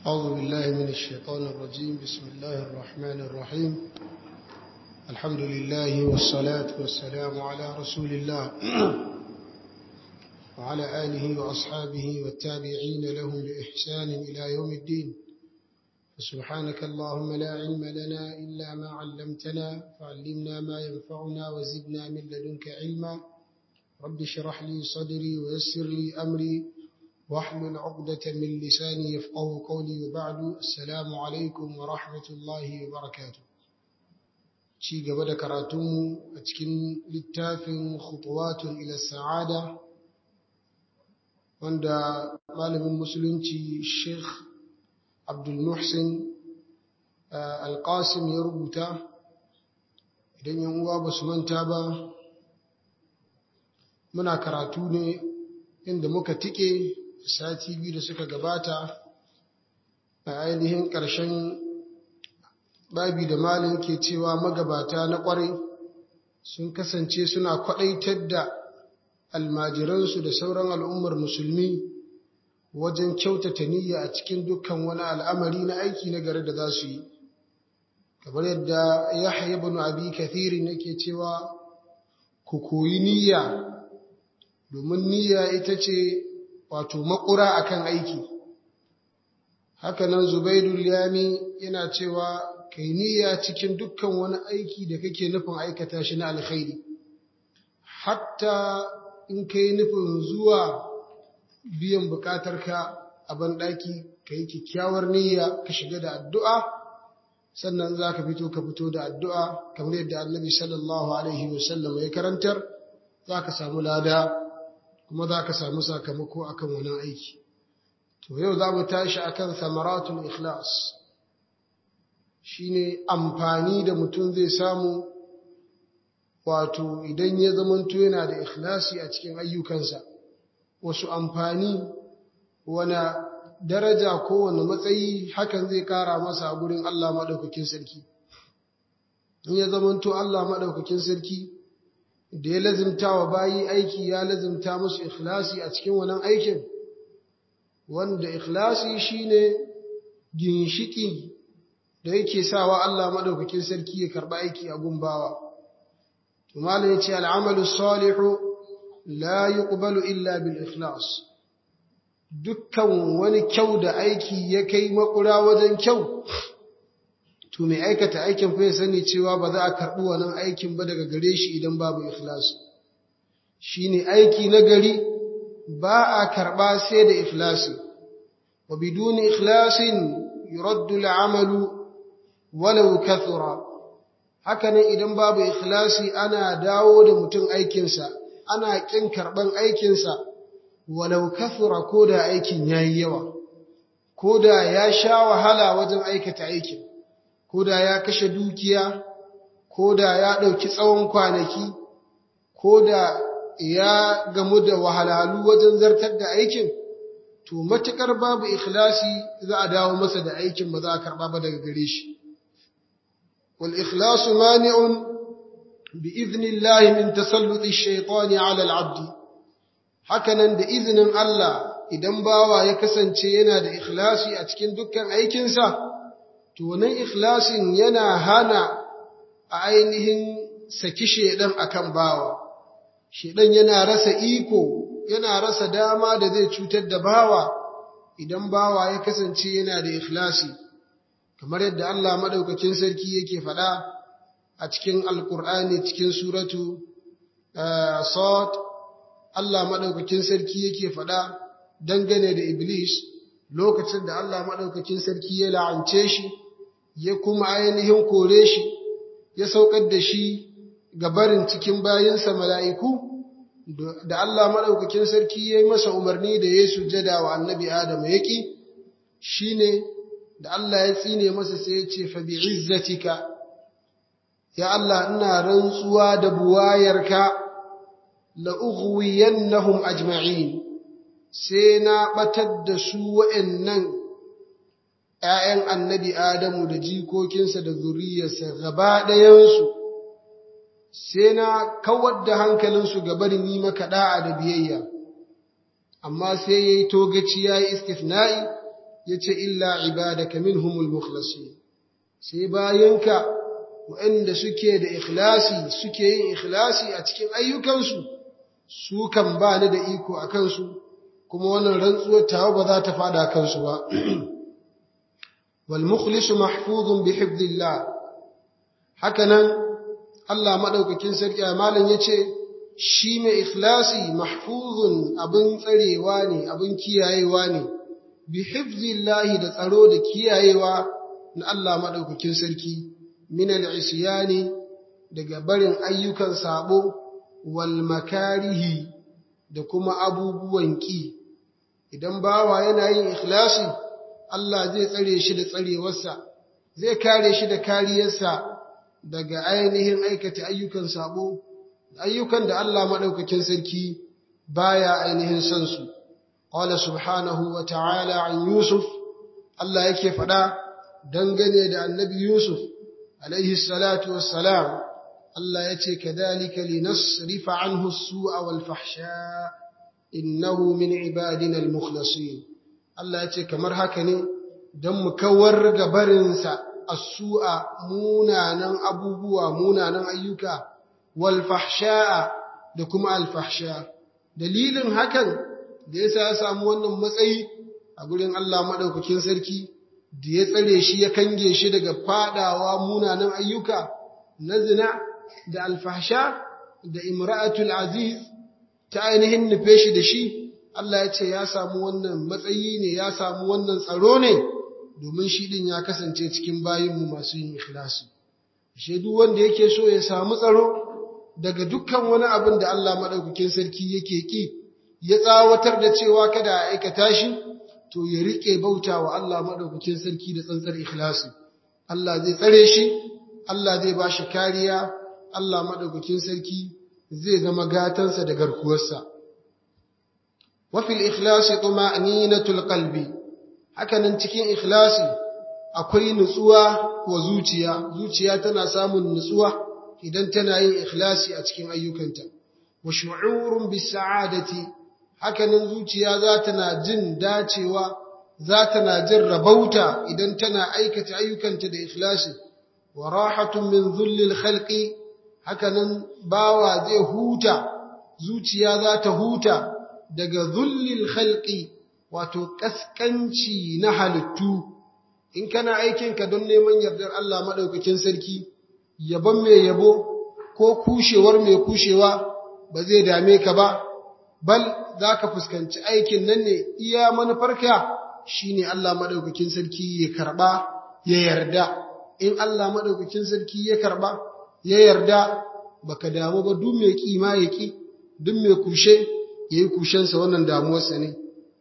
أعوذ بالله من الشيطان الرجيم بسم الله الرحمن الرحيم الحمد لله والصلاة والسلام على رسول الله وعلى آله وأصحابه والتابعين لهم بإحسان إلى يوم الدين فسبحانك اللهم لا علم لنا إلا ما علمتنا فعلمنا ما ينفعنا وزدنا من لدنك علما رب اشرح لي صدري ويسر لي أمري واحلل عقدة من لساني يفقه قولي وبعد السلام عليكم ورحمة الله وبركاته ci gaba da karatunmu a cikin littafin khutuwatun ila sa'ada wanda malamin musulunci sheikh abdul muhsin alƙasim ya rubuta idan yan uwa ba su manta ba muna karatu ne inda muka tike sati biyu da suka gabata a ainihin ƙarshen babi da malin ke cewa magabata na ƙwarai sun kasance suna kwaɗaitar da almajiransu da sauran al'ummar musulmi wajen kyautata niyya a cikin dukkan wani al'amari na aiki na gari da za su yi kamar yadda yahya ibn abi kathirin yake cewa ku koyi niyya domin niyya ita ce wato makura akan aiki haka nan zubaidul yami yana cewa kai niyya cikin dukkan wani aiki da kake nufin aikata shi na alkhairi hatta in kai nufin zuwa biyan bukatarka a banɗaki ka yi kyakkyawar niyya ka shiga da addu'a sannan za ka fito ka fito da addu'a kamar yadda annabi sallallahu alaihi wasallam ya karantar za ka samu lada kuma za ka samu sakamako akan wannan aiki to yau za mu tashi akan samaratul ikhlas shine amfani da mutum zai samu wato idan ya zamanto yana da ikhlasi a cikin ayyukansa wasu amfani wani daraja ko wani matsayi hakan zai kara masa a gurin Allah maɗaukakin sarki in ya zamanto Allah maɗaukakin sarki da ya lazimta wa bayi aiki ya lazimta musu ikhlasi a cikin wannan aikin wanda ikhlasi shine ginshiki da yake sawa Allah madaukakin sarki ya karba aiki a gumbawa to malam yace al'amalu salihu la yuqbalu illa bil ikhlas dukkan wani kyau da aiki ya kai makura wajen kyau to mai aikata aikin fa ya sani cewa ba za a karbi wannan aikin ba daga gare shi idan babu ikhlas shine aiki na gari ba a karba sai da ikhlasi wa biduni ikhlasin yuraddu al'amalu walau kathura hakanan idan babu ikhlasi ana dawo da mutum aikinsa ana kin karban aikinsa walau kathura ko da aikin yayi yawa ko da ya sha wahala wajen aikata aikin ko da ya kashe dukiya ko da ya ɗauki tsawon kwanaki ko da ya gamu da wahalhalu wajen zartar da aikin to matukar babu ikhlasi za a dawo masa da aikin ba za a karba ba daga gare shi wal ikhlasu mani'un bi idnillahi min tasalluti ash-shaytani 'ala al-'abd hakanan da izinin Allah idan bawa ya kasance yana da ikhlasi a cikin dukkan aikinsa to wannan ikhlasin yana hana a ainihin saki shedan akan bawa shedan yana rasa iko yana rasa dama da zai cutar da bawa idan bawa ya kasance yana da ikhlasi kamar yadda Allah madaukakin sarki yake faɗa a cikin alkur'ani cikin suratu sad Allah madaukakin sarki yake faɗa dangane da iblis lokacin da Allah madaukakin sarki ya la'ance shi ya kuma ainihin kore shi ya saukar da shi ga barin cikin bayinsa mala'iku da Allah maɗaukakin sarki ya yi masa umarni da ya sujada wa annabi Adam ya ƙi shi ne da Allah ya tsine masa sai ya ce fabi izzatika ya Allah ina rantsuwa da buwayarka la'ughwiyannahum ajma'in sai na batar da su wa'annan ‘ya'yan annabi Adamu da jikokinsa da zuriyarsa gaba ɗayansu’ sai na kawar da hankalinsu ga barin yi maka da'a da biyayya, amma sai ya yi togaci ya yi istifna'i yace illa ibadaka minhumul mukhlasin sai bayanka waɗanda suke da ikhlasi suke yin ikhlasi a cikin ayyukansu su kan ba ni da iko a kansu kuma wannan rantsuwar tawa ba za ta fada kansu ba wal mukhlisu mahfuzun bi hifdillah hakanan Allah madaukakin sarki malam yace shi mai ikhlasi mahfuzun abin tsarewa ne abin kiyayewa ne bi hifzillahi da tsaro da kiyayewa na Allah madaukakin sarki min al-isyani daga barin ayyukan sabo wal makarihi da kuma abubuwan ki idan bawa yana yin ikhlasi Allah zai tsare shi da tsarewarsa zai kare shi da kariyarsa daga ainihin aikata ayyukan sabo ayyukan da Allah madaukakin sarki baya ainihin son su qala subhanahu wa ta'ala an yusuf Allah yake fada dangane da annabi yusuf alaihi salatu wassalam Allah yace kadhalika linasrifa anhu as-su'a wal fahsha innahu min ibadina al-mukhlasin Allah yace kamar haka ne dan mu kawar ga barinsa as-su'a munanan abubuwa munanan ayyuka wal fahsha'a da kuma al fahsha dalilin hakan da yasa ya samu wannan matsayi a gurin Allah madaukakin sarki da ya tsare shi ya kange shi daga fadawa munanan ayyuka na zina da alfahsha da imra'atul aziz ta ainihin nufe shi da shi Allah ya ce ya samu wannan matsayi ne ya samu wannan tsaro ne domin shi din ya kasance cikin bayinmu masu yin ikhlasi shi duk wanda yake so ya samu tsaro daga dukkan wani abin da Allah madaukakin sarki yake ki ya tsawatar da cewa kada a aikata shi to ya rike bauta wa Allah madaukakin sarki da tsantsar ikhlasi Allah zai tsare shi Allah zai ba shi kariya Allah madaukakin sarki zai zama gatansa da garkuwarsa wa fil ikhlasi tuma'ninatul qalbi hakanan cikin ikhlasi akwai nutsuwa wa zuciya zuciya tana samun nutsuwa idan tana yin ikhlasi a cikin ayyukanta wa shu'urun bis sa'adati hakanan zuciya za ta na jin dacewa za ta na jin rabauta idan tana aikata ayyukanta da ikhlasi wa rahatun min zullil khalqi hakanan bawa zai huta zuciya za ta huta daga zullil khalqi wato kaskanci na halittu in kana aikinka don neman yardar Allah madaukakin sarki yabon mai yabo ko kushewar mai kushewa ba zai dame ka ba bal za ka fuskanci aikin nan ne iya manufarka shi ne Allah maɗaukakin sarki ya karɓa ya yarda in Allah maɗaukakin sarki ya karɓa ya yarda baka damu ba duk mai ƙi ma ya ƙi duk mai kushe ya yi kushensa wannan damuwarsa ne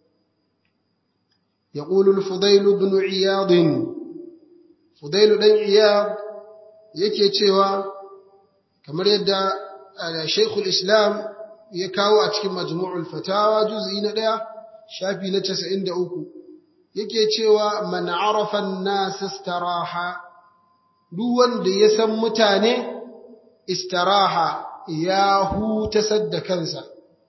ya ƙulul fudailu bin iyadin fudailu ɗan iyad yake cewa kamar yadda shaikhul islam ya kawo a cikin majmu'ul fatawa juz'i na ɗaya shafi na 93 yake cewa man arafa an-nas istaraha duk wanda ya san mutane istaraha ya huta sadda kansa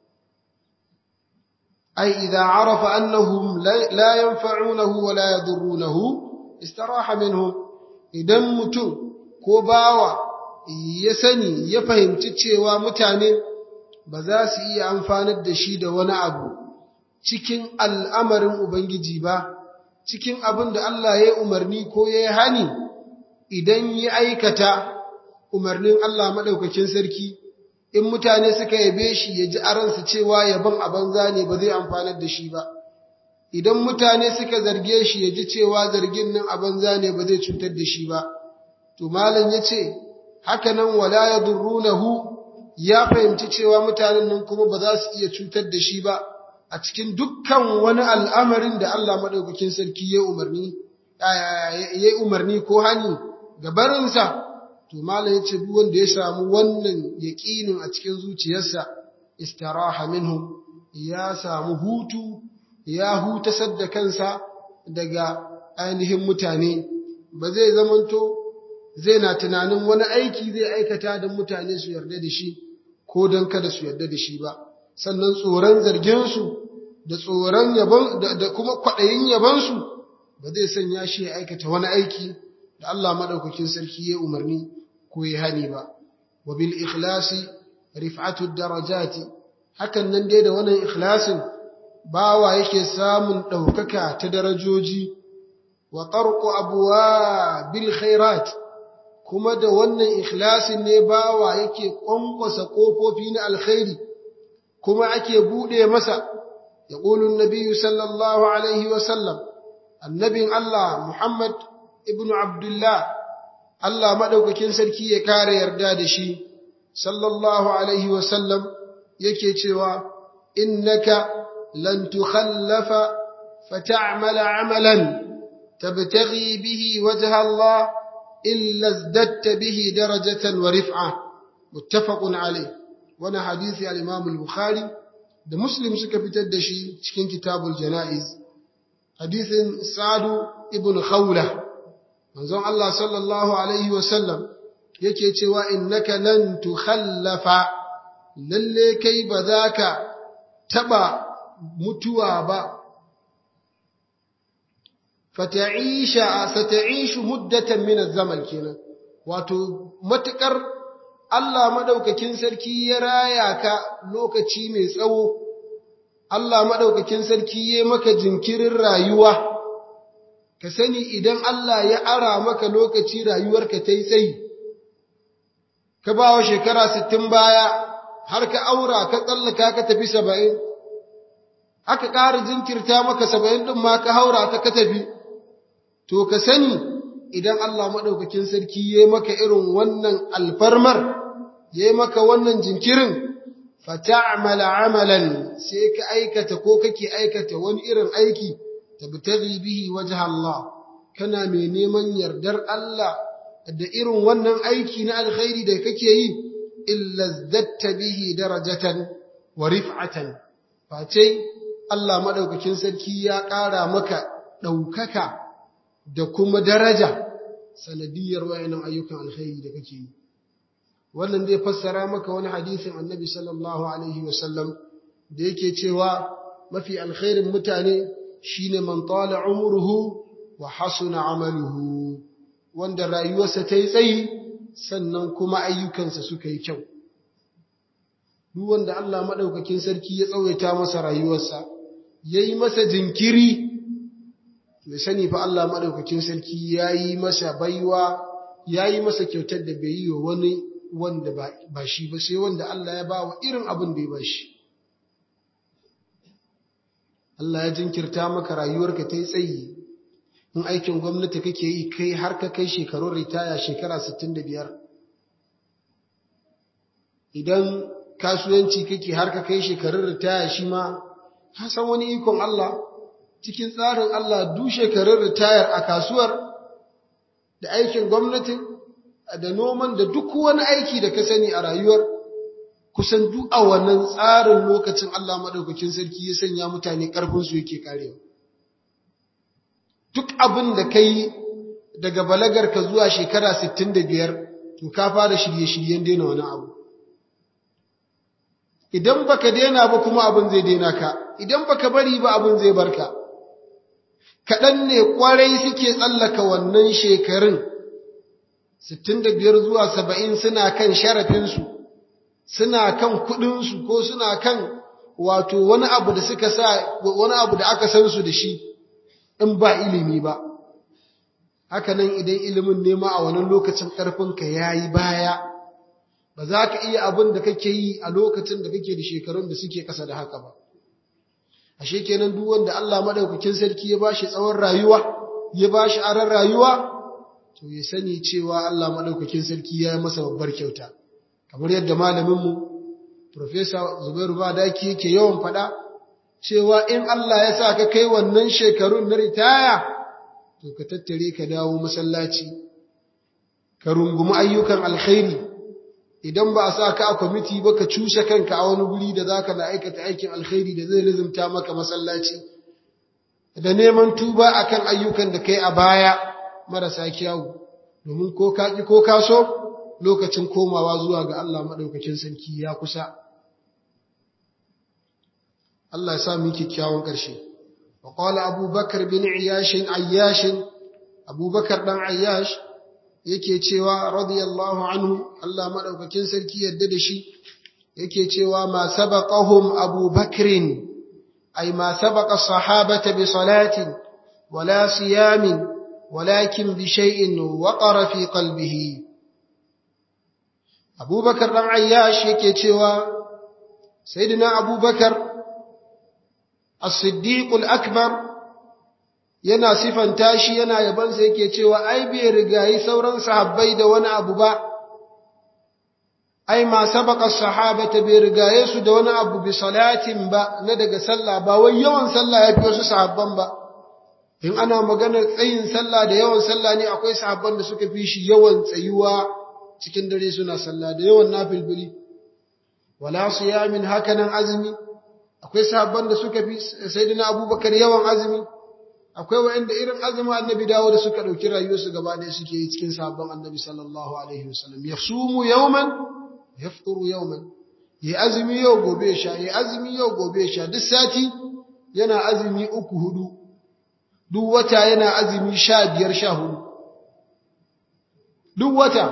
ai idza arafa annahum la yanfa'unahu wa la yadurrunahu istaraha minhum idan mutum ko bawa ya sani ya fahimci cewa mutane ba za su iya amfanar da shi da wani abu cikin al'amarin Ubangiji ba, cikin abin da Allah ya umarni ko ya yi hani idan ya aikata umarnin Allah maɗaukakin sarki, in mutane suka yabe shi ya ji aransu cewa yaban a banza ne ba zai amfanar da shi ba, idan mutane suka zarge shi ya ji cewa zargin nan a banza ne ba zai cutar da shi ba, to malam ya ce, haka nan wala ya durrunahu ya fahimci cewa mutanen nan kuma ba za su iya cutar da shi ba a cikin dukkan wani al'amarin da Allah maɗaukakin sarki ya umarni, ya umarni ko hani ga barinsa, to Malam ya ce duk wanda ya samu wannan yaƙinin a cikin zuciyarsa, istaraha minhum ya samu hutu, ya hutasar da kansa daga ainihin mutane, ba zai zamanto zai na tunanin wani aiki zai aikata don mutane su yarda da shi ko don kada su yarda da shi ba sannan tsoron zarginsu da tsoron yabon da kuma kwaɗayin yabonsu ba zai sanya shi ya aikata wani aiki da Allah madaukakin sarki ya umarni ko ya hani ba wa bil ikhlasi rif'atu darajati hakan nan dai da wannan ikhlasin bawa yake samun ɗaukaka ta darajoji wa tarqu abwa bil khairat kuma da wannan ikhlasin ne bawa yake kwankwasa kofofi na alkhairi kuma ake bude masa yaqulu an-nabiy sallallahu alaihi wa sallam annabin Allah Muhammad ibn Abdullah Allah madaukakin sarki ya kare yarda da shi sallallahu alaihi wa sallam yake cewa innaka lan tukhallafa fata'mala 'amalan tabtaghi bihi wajha Allah illa izdatta bihi darajatan wa rif'a muttafaqun alayh wannan hadisi al-Imam al-Bukhari da Muslim suka fitar da shi cikin kitabul janaiz hadisin Sa'du ibn Khawla manzon Allah sallallahu alaihi wa sallam yake cewa innaka lan tukhallafa lalle kai ba za ka taɓa mutuwa ba, fata'isha sata'ishu muddatan min zaman kenan wato matukar Allah madaukakin sarki ya raya ka lokaci mai tsawo Allah madaukakin sarki ya maka jinkirin rayuwa ka sani idan Allah ya ara maka lokaci rayuwarka ta yi tsayi ka ba wa shekara sittin baya har ka aura ka tsallaka ka tafi saba'in, aka ƙara jinkirta maka saba'in ɗin ma ka haura ta ka tafi, to ka sani idan Allah maɗaukakin sarki ya maka irin wannan alfarmar, ya maka wannan jinkirin, fata'amala amalan sai ka aikata ko kake aikata wani irin aiki, tabtaghi bihi wajh Allah, kana mai neman yardar Allah da irin wannan aiki na alkhairi da kake yi. illa zdatta bihi darajatan wa rif'atan face Allah madaukakin sarki ya ƙara maka ɗaukaka da kuma daraja sanadiyar wayannan ayyukan alkhairi da kake yi wannan zai fassara maka wani hadisin annabi sallallahu alaihi wasallam da yake cewa mafi alkhairin mutane shine man tala umruhu wa hasuna amaluhu wanda rayuwarsa ta yi tsayi sannan kuma ayyukansa suka yi kyau. Duk wanda Allah maɗaukakin sarki ya tsawaita masa rayuwarsa, ya yi masa jinkiri, mai sani fa Allah maɗaukakin sarki ya yi masa baiwa, ya yi masa kyautar da bai yi wa wani wanda ba shi ba, sai wanda Allah ya ba wa irin abin da ya ba shi. Allah ya jinkirta maka rayuwarka ta yi tsayi, in aikin gwamnati kake yi kai har ka kai shekarun ritaya shekara 65 idan kasuwanci kake har ka kai shekarun ritaya shi ma ka san wani ikon Allah cikin tsarin Allah duk shekarun ritayar a kasuwar da aikin gwamnati da noman da duk wani aiki da ka sani a rayuwar kusan duk a wannan tsarin lokacin Allah madaukakin sarki ya sanya mutane ƙarfinsu yake karewa duk abin da ka yi daga balagarka zuwa shekara 65 to ka fara shirye-shiryen daina wani abu idan baka daina ba kuma abin zai daina ka idan baka bari ba abin zai barka kaɗan ne ƙwarai suke tsallaka wannan shekarun 65 zuwa 70 suna kan sharafinsu suna kan kuɗinsu ko suna kan wato wani abu da suka sa wani abu da aka san su da shi in ba ilimi ba haka nan idan ilimin nema a wannan lokacin ƙarfinka ya yi baya ba za ka iya abin da kake yi a lokacin da kake da shekarun da suke ƙasa da haka ba ashe kenan duk wanda Allah madaukakin sarki ya bashi tsawon rayuwa ya bashi aran rayuwa to ya sani cewa Allah madaukakin sarki ya yi masa babbar kyauta kamar yadda malamin mu Professor Zubairu Badaki yake yawan faɗa cewa in Allah ya sa ka kai wannan shekarun na ritaya, to ka tattare ka dawo masallaci, ka rungumi ayyukan alkhairi, idan ba a sa ka a kwamiti ba ka cushe kanka a wani guri da za ka na aikata aikin alkhairi da zai lizimta maka masallaci, da neman tuba akan ayyukan da kai a baya marasa kyawu, domin ko ka ƙi ko ka so lokacin komawa zuwa ga Allah maɗaukakin sarki ya kusa. Allah ya sa mu kyakkyawan ƙarshe وقال أبو بكر بن عياش عياش أبو بكر بن عياش yake cewa radiyallahu anhu Allah madaukakin sarki yadda da shi yake cewa ma sabaqahum Abu Bakrin ay ma sabaqa sahabata bi salatin wala siyamin walakin bi shay'in waqara fi qalbihi Abu Bakar dan Ayyash yake cewa Sayyidina Abu Bakar As-Siddiq al-Akbar yana sifanta shi yana yabansa yake cewa ai bai rigayi sauran sahabbai da wani abu ba ai ma sabaka sahabata bai rigaye su da wani abu bi salatin ba na daga sallah ba wai yawan sallah yafi wasu sahabban ba in ana magana tsayin sallah da yawan sallah ne akwai sahabban da suka fi shi yawan tsayuwa cikin dare suna sallah da yawan nafilbili wala siyamin hakanan azumi akwai sahabban da suka fi sayyidina abubakar yawan azumi akwai wa'anda irin azumin annabi dawo da suka ɗauki rayuwarsu gaba ɗaya suke yi cikin sabon annabi sallallahu alaihi wasallam ya sumu yauman ya fituru yauman ya azumi yau gobe sha ya azumi yau gobe sha duk sati yana azumi uku hudu duk wata yana azumi sha biyar sha hudu duk wata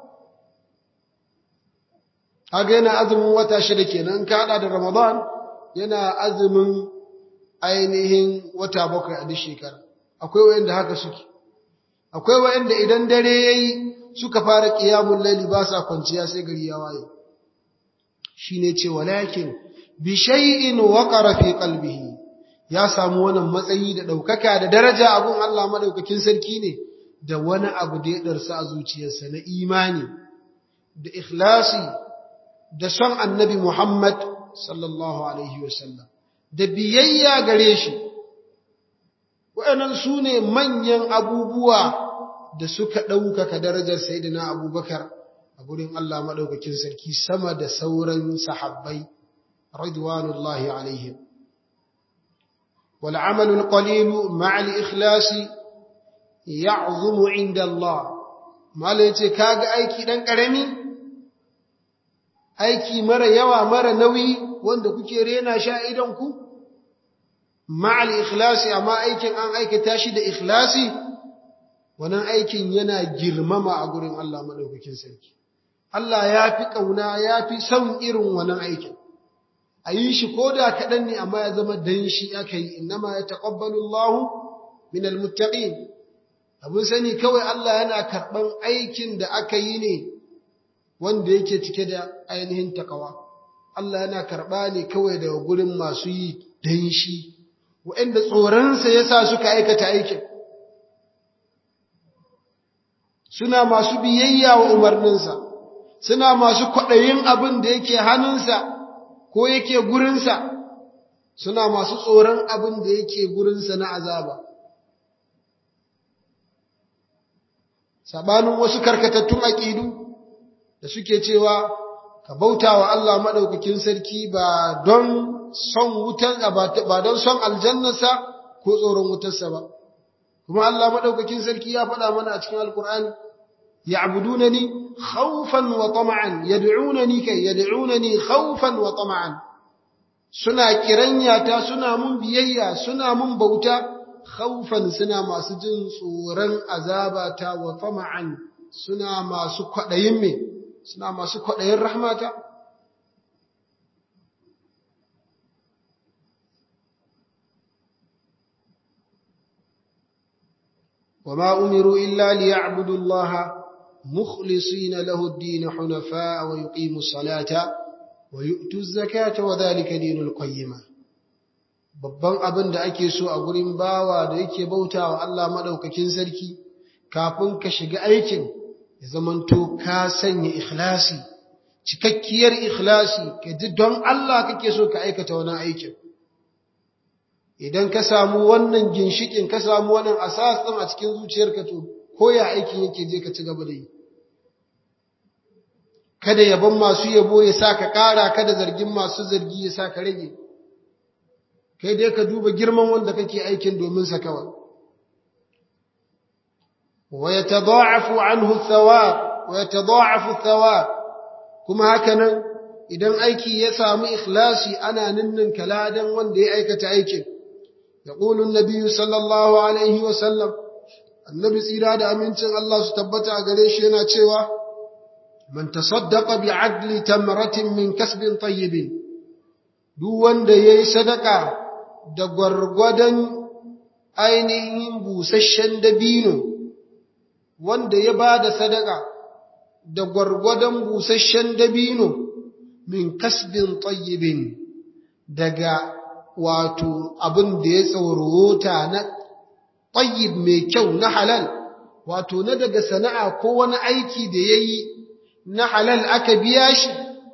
kaga yana azumin wata shida kenan ka hada da ramadan yana azumin ainihin wata bakwai a duk shekara akwai wayanda haka suke akwai wayanda idan dare yayi suka fara qiyamul layli ba sa kwanciya sai gari ya waye shine ce walakin bi shay'in waqara fi qalbihi ya samu wannan matsayi da daukaka da daraja abun Allah madaukakin sarki ne da wani abu da ya darsa a zuciyarsa na imani da ikhlasi da son annabi Muhammad sallallahu alaihi wasallam da biyayya gare shi, waɗannan su ne manyan abubuwa da suka ɗaukaka darajar Sayyidina Abubakar a gurin Allah maɗaukakin sarki sama da sauran sahabbai, radwanullahi alaihim. والعمل القليل مع الإخلاص يعظم عند الله ما ليتي كاغ aiki dan karami aiki mara yawa mara nauyi wanda kuke rena sha idan ku ma'al ikhlasi amma aikin an aikata shi da ikhlasi wannan aikin yana girmama a gurin Allah madaukakin sarki Allah ya fi kauna ya fi son irin wannan aikin a yi shi ko da kaɗan ne amma ya zama dan shi aka yi innama ya taƙabbalu Allah min almuttaqin abin sani kawai Allah yana karɓan aikin da aka yi ne wanda yake cike da ainihin takawa Allah yana karɓa ne kawai daga gurin masu yi dan shi waɗanda tsoronsa ya sa suka aikata aikin suna masu biyayya wa umarninsa suna masu kwaɗayin abin da yake hannunsa ko yake gurinsa suna masu tsoron abin da yake gurinsa na azaba. Sabanin wasu karkatattun aƙidu da suke cewa ka bauta wa Allah maɗaukakin sarki ba don son wutan ba don son aljannarsa ko tsoron wutarsa ba. Kuma Allah maɗaukakin sarki ya faɗa mana a cikin Alƙur'ani, يعبدونني خوفا وطمعا يدعونني كي يدعونني خوفا وطمعا suna kiranyata suna mun biyayya suna mun bauta khaufan suna masu jin tsoron azabata wa tama'an suna masu kwadayin me suna masu kwadayin rahmata وما أمروا إلا ليعبدوا الله مخلصين له الدين حنفاء ويقيموا الصلاة ويؤتوا الزكاة وذلك دين القيمة babban abin da ake so a gurin bawa da yake bautawa Allah madaukakin sarki kafin ka shiga aikin ya zamanto ka sanya ikhlasi cikakkiyar ikhlasi ka ji don Allah kake so ka aikata wannan aikin idan ka samu wannan ginshikin ka samu wannan asas din a cikin zuciyarka to ko ya aikin yake je ka ci gaba da yi kada yabon masu yabo ya sa ka ƙara kada zargin masu zargi ya sa ka rage kai dai ka duba girman wanda kake aikin domin sa kawai wa yatada'afu anhu thawab wa yatada'afu thawab kuma haka nan idan aiki ya samu ikhlasi ana ninnin kaladan wanda ya aikata aikin يقول النبي صلى الله عليه وسلم النبي tsira da amincin Allah su tabbata a gare shi yana cewa man tasaddaqa bi adli tamratin min kasbin tayyibin duk wanda yayi sadaka da gwargwadon ainihin busasshen dabino wanda ya bada sadaka da gwargwadon busasshen dabino min kasbin tayyibin daga wato abin da ya tsaurota na tayyib mai kyau na halal wato na daga sana'a ko wani aiki da ya yi na halal aka biya shi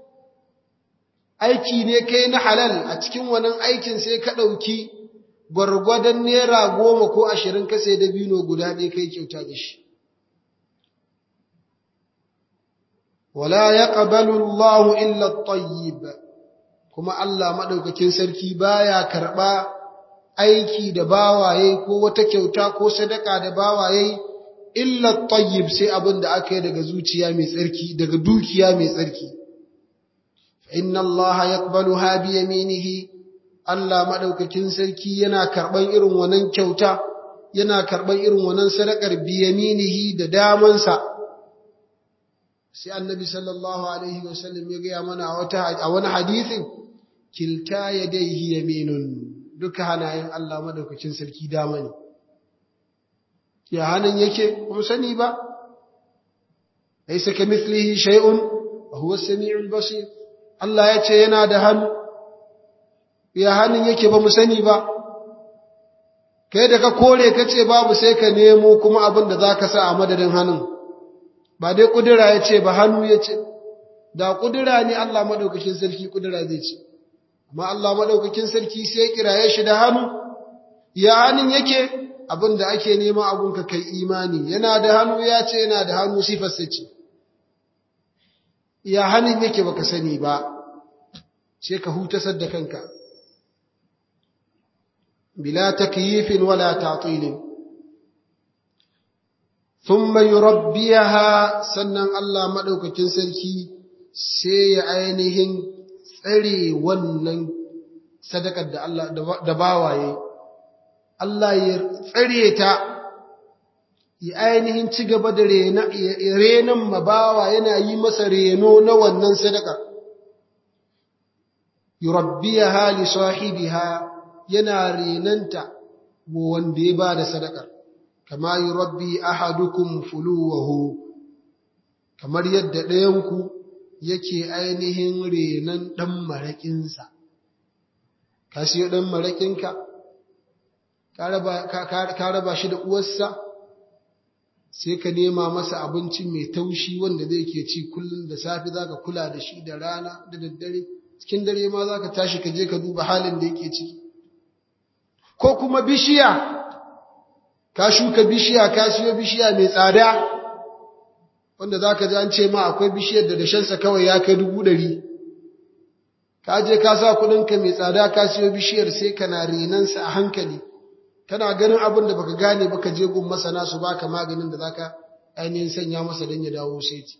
aiki ne kai na halal a cikin wannan aikin sai ka ɗauki gwargwadon naira goma ko ashirin ka sai dabino guda ɗaya kai kyauta da shi wala ya ƙabalu Allahu illa tayyib kuma Allah maɗaukakin sarki baya karɓa aiki da bawaye ko wata kyauta ko sadaka da bawaye illa tayyib sai abin da aka yi daga zuciya mai tsarki daga dukiya mai tsarki inna Allah yaqbaluha bi yaminihi Allah maɗaukakin sarki yana karɓan irin wannan kyauta yana karɓan irin wannan sadakar bi yaminihi da damansa sai annabi sallallahu alaihi wasallam ya gaya mana a wani hadisin kilta yadayhi yaminun duka hanayen Allah madaukakin sarki dama ne ya hanan yake kuma sani ba laysa kamithlihi shay'un wa huwa as-sami'ul basir Allah ya ce yana da hannu ya hanan yake ba mu sani ba kai da ka kore kace babu sai ka nemo kuma abin da zaka sa a madadin hannun ba dai kudura ya ce ba hannu ya ce da kudura ne Allah madaukakin sarki kudura zai ce amma Allah madaukakin sarki sai ya kiraye shi da hannu ya hannun yake abin da ake nema abun ka kai imani yana da hannu ya ce yana da hannu sifarsa ce ya hannun yake baka sani ba sai ka hutasar da kanka bila takyifin wala ta'tilin thumma yurabbiha sannan Allah madaukakin sarki sai ya ainihin tsare wannan sadakar da Allah da bawaye Allah ya tsare ta ya ainihin ci gaba da renon mabawa yana yi masa reno na wannan sadaka yurabbiha li sahibiha yana renanta wanda ya ba da sadakar kama yurabbi ahadukum fuluwahu kamar yadda ɗayanku yake ainihin renon ɗan maraƙinsa ka siyo ɗan maraƙinka ka raba shi da uwarsa sai ka nema masa abinci mai taushi wanda zai ke ci kullum da safe za ka kula da shi da rana da daddare cikin dare ma za ka tashi ka je ka duba halin da yake ciki ko kuma bishiya ka shuka bishiya ka siyo bishiya mai tsada wanda za ka ji an ce ma akwai bishiyar da dashensa kawai ya kai dubu ɗari ka je ka sa kuɗinka mai tsada ka siyo bishiyar sai kana renansa a hankali kana ganin abin da baka gane baka je gun masana su baka maganin da zaka ainihin sanya masa don ya dawo saiti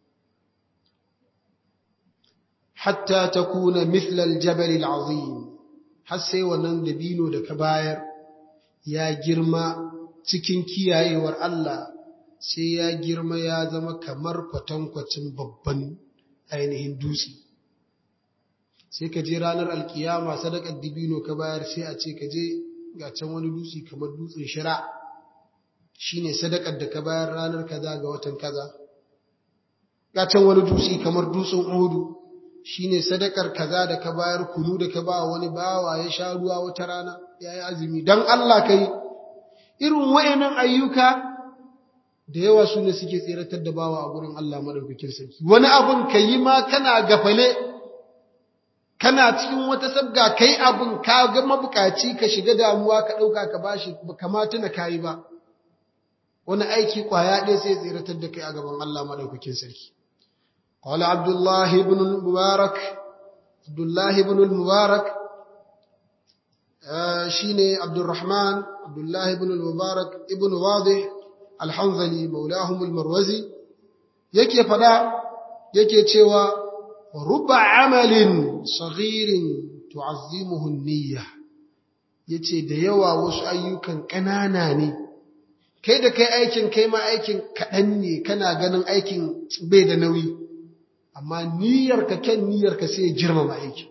hatta takuna mithla al-jabal al-azim har sai wannan dabino da ka bayar ya girma cikin kiyayewar Allah sai ya girma ya zama kamar kwatankwacin babban ainihin dutse sai ka je ranar alkiyama sadakar dabino ka bayar sai a ce ka je ga can wani dutse kamar dutsen shira shine sadakar da ka bayar ranar kaza ga watan kaza ga can wani dutse kamar dutsen uhudu shine sadakar kaza da ka bayar kunu da ka ba wani bawa ya sha ruwa wata rana yayi azumi dan Allah kai irin wayannan ayyuka da yawa su ne suke tseratar da bawa a gurin Allah madaukakin sarki wani abun kayi ma kana gafale kana cikin wata sabga kai abin ka ga mabukaci ka shiga damuwa ka ɗauka ka bashi kamata na kayi ba wani aiki kwaya ɗaya sai tsiratar da kai a gaban Allah maɗaukakin sarki qala abdullah ibn mubarak abdullah ibn mubarak shine abdurrahman abdullah ibn mubarak ibn wadih al-hanzali maulahum al-marwazi yake fada yake cewa رب عمل صغير تعظمه النية ya ce da yawa wasu ayyukan ƙanana ne kai da kai aikin kai ma aikin kaɗan ne kana ganin aikin bai da nauyi amma niyyarka kyan niyyarka sai ya girmama aikin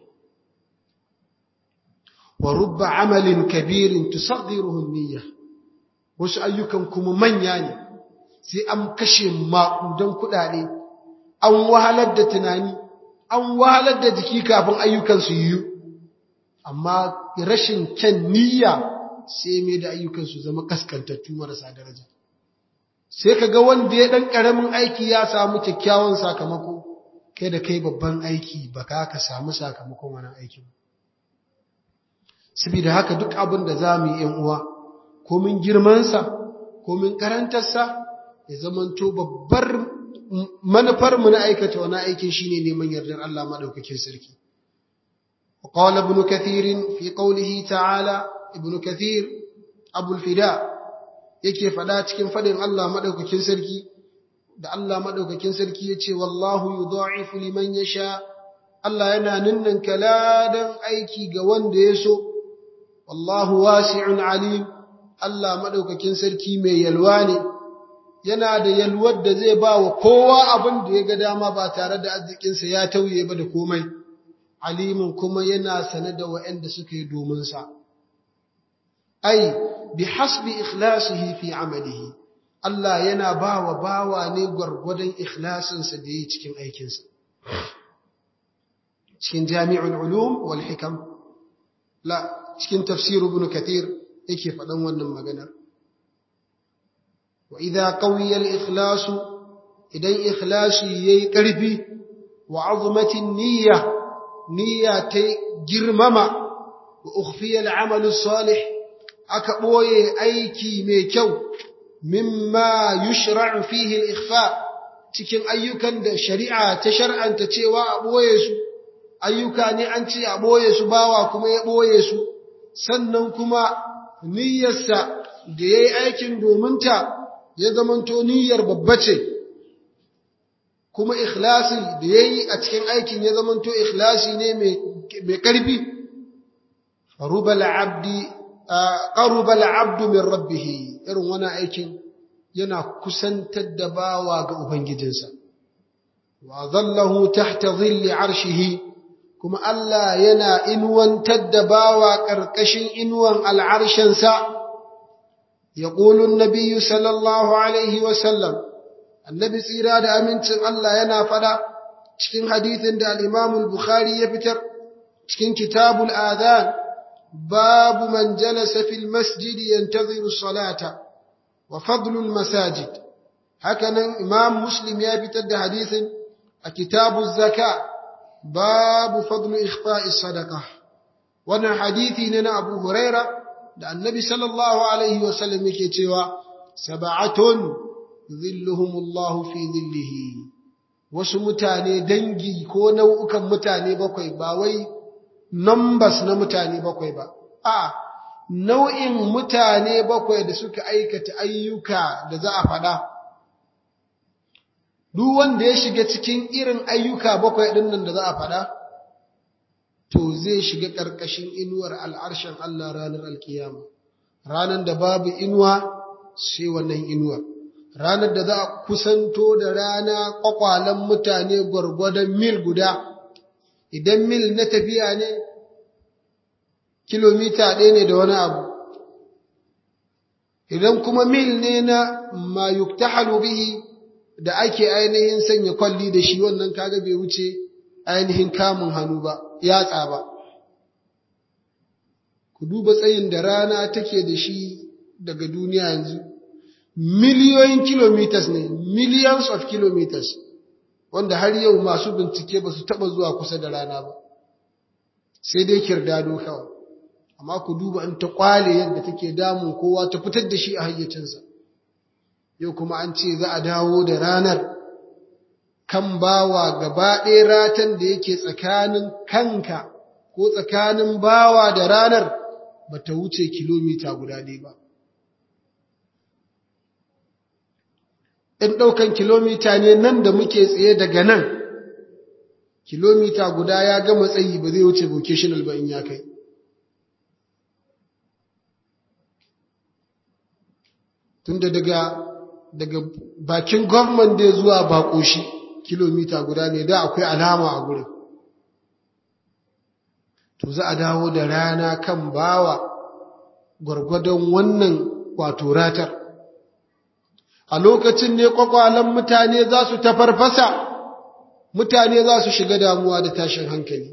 wa rubba amalin kabirin tusaghiruhu niyya wasu ayyukan kuma manya ne sai an kashe maƙudan kuɗaɗe an wahalar da tunani an wahalar da jiki kafin ayyukan su yiwu amma rashin kyan niyya sai mai da ayyukan su zama kaskantattu marasa daraja sai ka ga wanda ya ɗan ƙaramin aiki ya samu kyakkyawan sakamako kai da kai babban aiki ba ka ka samu sakamakon wani aikin saboda haka duk abin da za mu yi uwa komin girmansa komin karantarsa ya zamanto babbar manufarmu na aikata wani aikin shine neman yardar Allah maɗaukakin sarki وقال ابن كثير في قوله تعالى ابن كثير أبو الفداء yake faɗa cikin faɗin Allah maɗaukakin sarki da Allah maɗaukakin sarki ya ce wallahu yudha'ifu liman yasha Allah yana ninnin kaladan aiki ga wanda ya so wallahu wasi'un alim Allah maɗaukakin sarki mai yalwa ne yana da yalwar da zai ba wa kowa abin da ya ga dama ba tare da arzikinsa ya tauye ba da komai alimin kuma yana sane da waɗanda suka yi domin sa ai bi hasbi ikhlasihi fi amalihi Allah yana ba wa bawa ne gwargwadon ikhlasinsa da yi cikin aikinsa cikin jami'ul ulum wal hikam la cikin tafsir ibn kathir yake faɗan wannan maganar wa idza qawiya al ikhlas idan ikhlasi yayi ƙarfi wa azmatin niyya niyya ta girmama wa ukhfiya al amal salih aka ɓoye aiki mai kyau mimma yushra'u fihi al-ikhfa cikin ayyukan da shari'a ta shar'anta cewa a ɓoye su ayyuka ne an ce a ɓoye su bawa kuma ya ɓoye su sannan kuma niyyarsa da ya yi aikin dominta ya zamanto niyyar babba ce kuma ikhlasi da ya yi a cikin aikin ya zamanto ikhlasi ne mai ƙarfi rubal abdi qaruba al-'abdu min rabbih irin wannan aikin yana kusantar da bawa ga ubangijinsa wa dhallahu tahta dhilli 'arshihi kuma Allah yana inwantar da bawa karkashin inwan al'arshin sa yaqulu an-nabiy sallallahu alaihi wa sallam annabi tsira da amincin Allah yana fada cikin hadithin da al-Imam al-Bukhari ya fitar cikin kitabul adhan باب من جلس في المسجد ينتظر الصلاة وفضل المساجد هكذا إمام مسلم يبتد حديث كتاب الزكاة باب فضل إخفاء الصدقة وانا حديثي لنا أبو هريرة لأن النبي صلى الله عليه وسلم يكتوى سبعة ظلهم الله في ظله wasu mutane dangi ko nau'ukan mutane bakwai ba wai numbers na mutane bakwai ba, a nau'in mutane bakwai da suka aikata ayyuka da za a faɗa. Duk wanda ya shiga cikin irin ayyuka bakwai ɗin nan da za a faɗa, to zai shiga ƙarƙashin inuwar al'arshen Allah ranar alkiyama, ranar da babu inuwa sai wannan inuwar. Ranar da za a kusanto da rana ƙwaƙwalen mutane gwargwadon mil guda. idan mil na tafiya ne kilomita ɗaya ne da wani abu idan kuma mil ne na ma yuktahalu bihi da ake ainihin sanya kwalli da shi wannan kaga bai wuce ainihin kamun hannu ba yatsa ba ku duba tsayin da rana take da shi daga duniya yanzu miliyoyin kilometers ne millions of kilometers wanda har yau masu bincike ba su taɓa zuwa kusa da rana ba sai dai kirdado kawai amma ku duba in ta kwale yadda take damun kowa ta fitar da shi a hayyacinsa yau kuma an ce za a dawo da ranar kan bawa gaba ɗaya ratan da yake tsakanin kanka ko tsakanin bawa da ranar ba ta wuce kilomita guda ɗaya ba in ɗaukan kilomita ne nan da muke tsaye daga nan kilomita guda ya gama tsayi ba zai wuce vocational ba in ya kai tunda daga daga bakin gwamnan da zuwa bakoshi kilomita guda ne da akwai alama a gurin to za a dawo da rana kan bawa gwargwadon wannan wato ratar a lokacin ne kwakwalen mutane za su tafarfasa mutane za su shiga damuwa da tashin hankali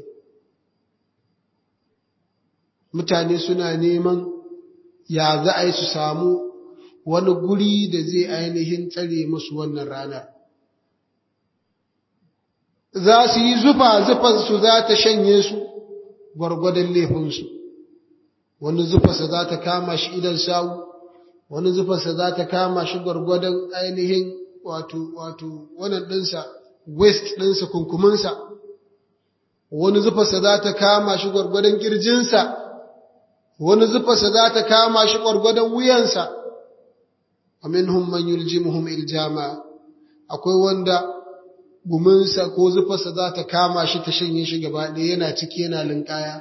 mutane suna neman ya za a yi su samu wani guri da zai ainihin tsare musu wannan ranar za su yi zufa zufansu za ta shanye su gwargwadon laifinsu wani zufarsa za ta kama shi idan sawu wani zufarsa za ta kama shi gwargwadon ainihin wato wato wannan ɗinsa west ɗinsa kunkuminsa wani zufarsa za ta kama shi gwargwadon ƙirjinsa wani zufarsa za ta kama shi gwargwadon wuyansa aminhum man yuljimuhum iljama akwai wanda guminsa ko zufarsa za ta kama shi ta shanye shi gaba ɗaya yana ciki yana linkaya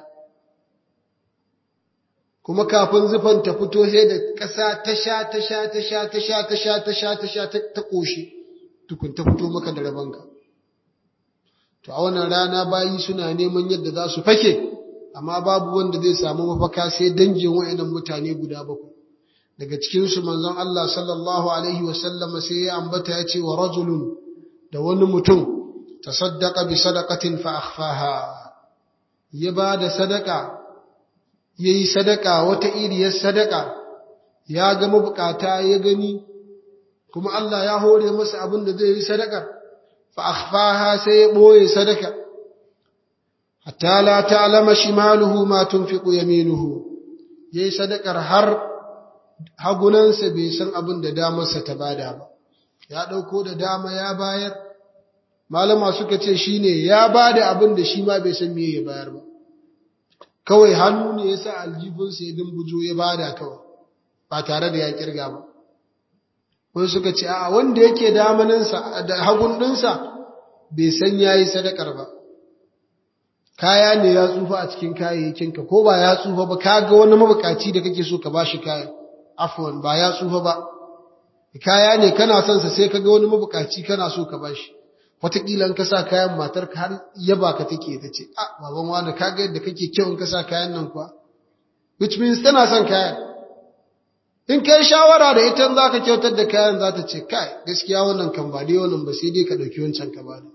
kuma kafin zufan ta fito sai da ƙasa ta sha ta sha ta sha ta sha ta sha ta sha ta sha ta ƙoshi tukun ta fito maka da rabanka to a wannan rana bayi suna neman yadda za su fake amma babu wanda zai samu mafaka sai dangin wa'annan mutane guda bakwai daga cikin su manzon Allah sallallahu alaihi wa sallama sai ya ambata ya ce wa rajulun da wani mutum tasaddaqa bi sadaqatin fa akhfaha ya ba da sadaka yayi sadaka wata iriyar sadaka ya ga mabukata ya gani kuma Allah ya hore masa abin da zai yi sadaka fa akhfaha sai ya boye sadaka hatta la ta'lama shimaluhu ma tunfiqu yaminuhu yayi sadakar har hagunansa bai san abin da damarsa ta bada ba ya dauko da dama ya bayar malama suka ce shine ya bada abin da shi ma bai san me ya bayar ba kawai hannu ne yasa aljibinsa ya dumbujo ya bada kawai ba tare da ya kirga ba wani suka ce a wanda yake damaninsa da hagun ɗinsa bai san yayi sadakar ba kaya ne ya tsufa a cikin kayayyakinka ko ba ya tsufa ba ka ga wani mabukaci da kake so ka bashi kaya afwan ba ya tsufa ba kaya ne kana son sa sai ka ga wani mabukaci kana so ka bashi wataƙila in ka sa kayan matar ka har yaba ka take ta ce a baban wani ka ga yadda kake kyau in ka sa kayan nan kuwa which means tana son kayan in kai shawara da ita za ka kyautar da kayan za ta ce kai gaskiya wannan kan ba dai wannan ba sai dai ka ɗauki wancan ka ba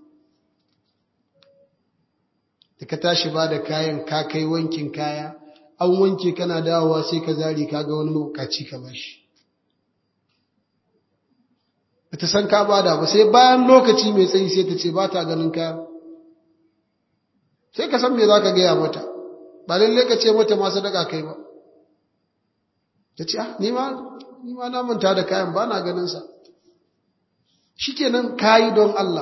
da ka tashi ba da kayan ka kai wankin kaya an wanke kana dawowa sai ka zari ka ga wani mabukaci ka bashi ba ta san ka bada ba sai bayan lokaci mai tsayi sai ta ce ba ta ganin kaya sai ka san me za ka gaya mata ba lallai ka ce mata ma sadaka kai ba ta ce ah ni ma na manta da kayan ba na ganin sa shikenan kayi don Allah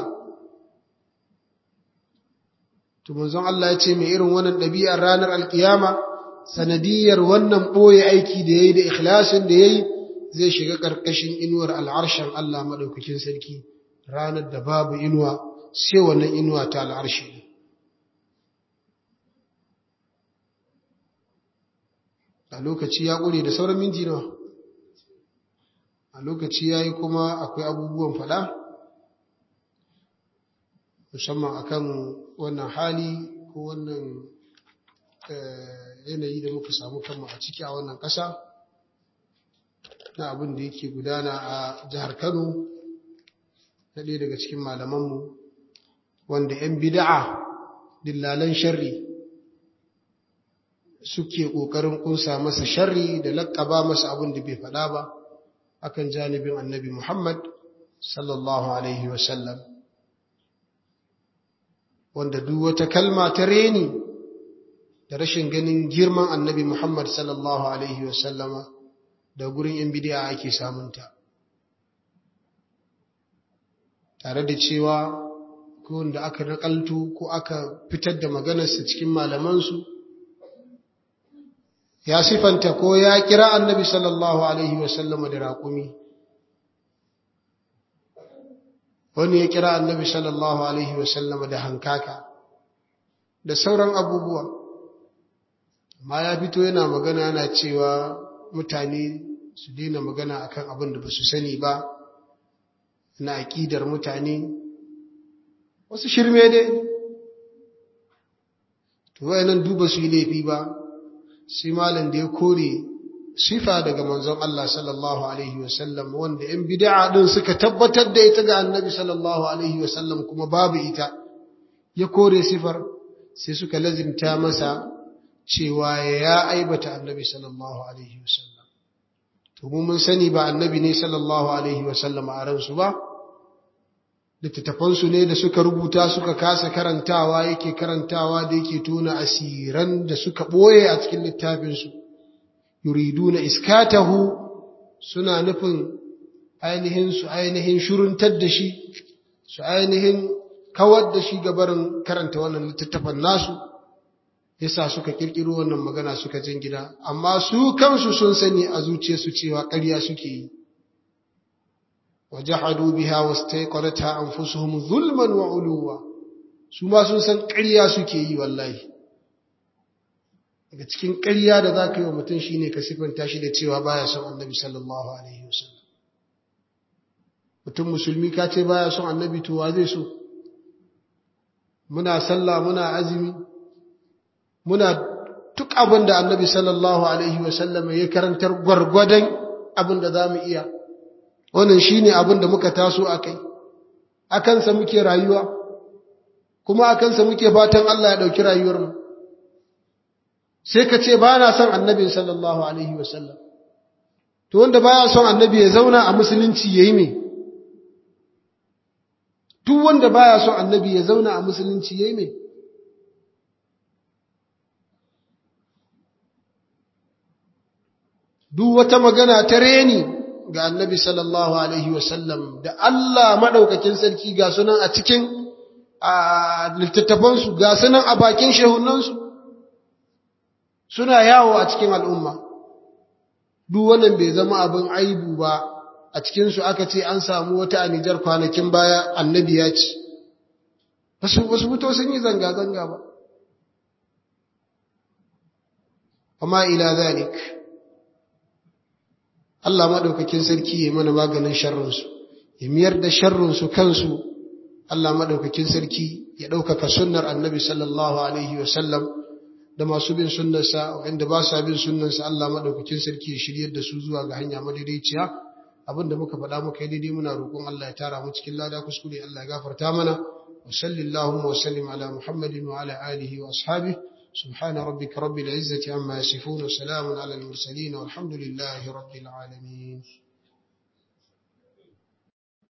to manzon Allah ya ce mai irin wannan ɗabi'ar ranar alkiyama sanadiyar wannan ɓoye aiki da yayi da ikhlasin da yayi zai shiga ƙarƙashin inuwar al'arshen Allah maɗaukakin sarki ranar da babu inuwa sai wannan inuwa ta al'arshi a lokaci ya ƙure da sauran minti nawa a lokaci ya yi kuma akwai abubuwan faɗa musamman akan wannan hali ko wannan yanayi da muka samu kanmu a ciki a wannan ƙasa na abin da yake gudana a jihar Kano na ɗaya daga cikin malamanmu wanda 'yan bida'a dillalan sharri suke ƙoƙarin ƙunsa masa sharri da laƙaba masa abin da bai faɗa ba akan janibin annabi Muhammad sallallahu Alaihi wasallam wanda duk wata kalma ta reni da rashin ganin girman annabi Muhammad sallallahu Alaihi wasallama da gurin ‘yan bidiya ake samunta. Tare da cewa ko wanda aka naƙaltu ko aka fitar da maganarsa cikin malamansu, ya sifanta ko ya kira annabi sallallahu Alaihi wasallama da raƙumi. Wani ya kira annabi sallallahu Alaihi wasallama da hankaka, da sauran abubuwa. Amma ya fito yana magana yana cewa mutane su daina magana akan abin da ba su sani ba na aƙidar mutane wasu shirme dai to wayannan duba su yi laifi ba sai malam da ya kore sifa daga manzon Allah sallallahu alaihi wasallam wanda ‘yan bid'a din suka tabbatar da ita ga annabi sallallahu alaihi wasallam kuma babu ita ya kore sifar sai suka lazimta masa cewa ya aibata annabi sallallahu alaihi wasallam to mu mun sani ba annabi ne sallallahu alaihi wasallam a ransu ba littattafansu ne da suka rubuta suka kasa karantawa yake karantawa da yake tona asiran da suka ɓoye a cikin littafinsu yuriduna iskatahu suna nufin ainihin su ainihin shuruntar da shi su ainihin kawar da shi gabarin karanta wannan littattafan nasu yasa suka kirkiro wannan magana suka jin gida amma su kansu sun sani a zuciyarsu cewa ƙarya suke yi wajahadu biha wastaqaratha anfusuhum zulman wa uluwa su ma sun san ƙarya suke yi wallahi daga cikin ƙarya da za ka yi wa mutum shi ne ka siffanta shi da cewa baya son annabi sallallahu alaihi wasallam mutum musulmi ka ce baya son annabi to wa zai so muna sallah muna azumi muna duk abin da annabi sallallahu alaihi wasallam ya karantar gwargwadon abin da za mu iya wannan shi ne abin da muka taso a kai a kansa muke rayuwa kuma a kansa muke fatan Allah ya ɗauki rayuwarmu sai ka ce ba na son annabi sallallahu alaihi wasallam to wanda baya son annabi ya zauna a musulunci yayi me duk wanda baya son annabi ya zauna a musulunci yayi me duk wata magana ta reni ga annabi sallallahu alaihi wasallam da Allah madaukakin sarki ga sunan a cikin a littattafansu ga sunan a bakin shehunansu suna yawo a cikin al'umma duk wannan bai zama abin aibu ba a cikinsu aka ce an samu wata anijar kwanakin baya annabi ya ce wasu wasu fito sun yi zanga-zanga ba amma ila zalik Allah maɗaukakin sarki ya mana maganin sharrinsu ya miyar da sharrinsu kansu Allah maɗaukakin sarki ya ɗaukaka sunnar annabi sallallahu alaihi wasallam da masu bin sunnarsa wanda ba sa bin sunnarsa Allah maɗaukakin sarki ya shiryar da su zuwa ga hanya madaidaiciya abinda muka faɗa muka yi daidai muna roƙon Allah ya tara mu cikin lada kuskure Allah ya gafarta mana wa sallallahu wa sallim ala muhammadin wa ala alihi wa ashabihi سبحان ربك رب العزة عما يصفون وسلام على المرسلين والحمد لله رب العالمين